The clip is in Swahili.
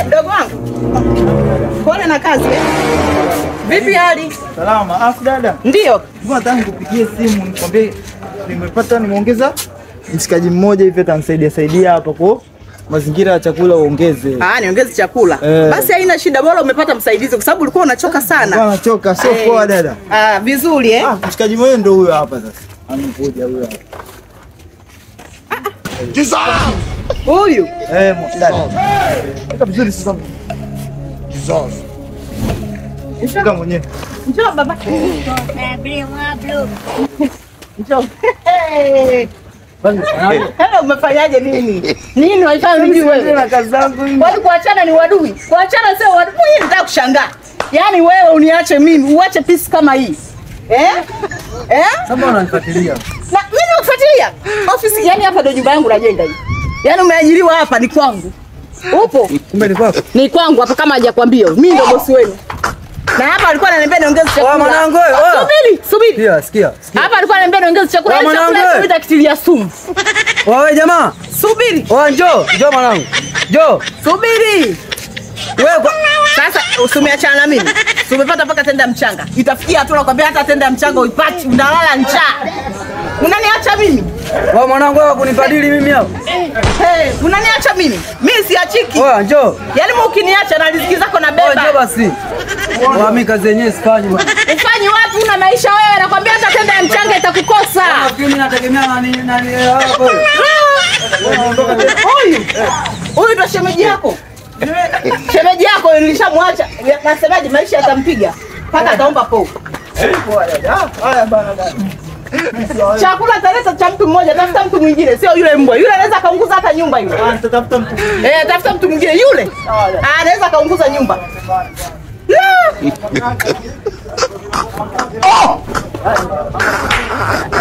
Eh, mdogo wangu. Pole na kazi. eh. Vipi hali? Salama. Afu dada, Ndio. mbona nataka nikupigie simu nikwambie nimepata nimeongeza mshikaji mmoja hivi atanisaidia saidia hapa kwa mazingira ya chakula uongeze. Ah, niongeze chakula. Eh. Basi haina shida, bora umepata msaidizi kwa sababu ulikuwa unachoka sana. Bwana choka sio Eh. poa dada. Ah, vizuri eh. Ah, mshikaji mwenyewe ndio huyo hapa sasa. Amekuja huyo hapa. Huyu. Eh, mo- dada. Eka vizuri sasa. Shika mwenyewe. Njoo baba. Njoo. Hey. Hello, umefanyaje nini? Nini walifanya mimi wewe? Na kazi zangu hivi. Wali kuachana ni wadui. Kuachana sio wadui. Mimi nataka kushangaa. Yaani wewe uniache mimi, uache pisi kama hii. Eh? Eh? Sasa unanifuatilia. Na mimi nakufuatilia. Ofisi yani hapa ndio nyumba yangu najenga hii. Yaani umeajiriwa hapa ni kwangu. Upo? Kumbe ni kwako. Ni kwangu hapa kama hajakwambia. Mimi ndio bosi wenu. Na hapa alikuwa ananiambia niongeze chakula. mwanangu, wewe, wewe. Subiri, subiri. Sikia, sikia. sikia. Hapa alikuwa ananiambia niongeze chakula. Wewe Yaani chakula mwanangu, hicho nitakitilia sumu. Wewe jamaa. Subiri. Wewe njoo, njoo mwanangu. Njoo. Subiri. Wewe kwa- Sasa usimeachana na mimi. Tumepata mpaka tenda mchanga. Itafikia hatua nakwambia hata tenda mchanga uipati, unalala njaa. Unaniacha mimi? Wewe mwanangu wewe kunifadhili mimi hapo. Hey, unaniacha mimi? Mimi siachiki. Wewe njoo. Yaani mimi ukiniacha na riziki zako na Wewe njoo beba. basi. Wewe mimi kazi yenyewe sifanyi bwana. Ufanyi wapi una maisha wewe? Nakwambia hata tenda ya mchanga itakukosa. Mimi nategemea nani nani hapo. Huyu. Huyu ndo shemeji yako. Shemeji yako nilishamwacha. Nasemaje maisha yatampiga mpaka ataomba po. Haya bana bana. Chakula taleta cha mtu mmoja, tafuta mtu mwingine, sio yule mbwa. Yule anaweza kaunguza hata nyumba yule. Ah, Nitatafuta mtu. Eh, tafuta mtu mwingine yule. Ah, anaweza kaunguza nyumba. La!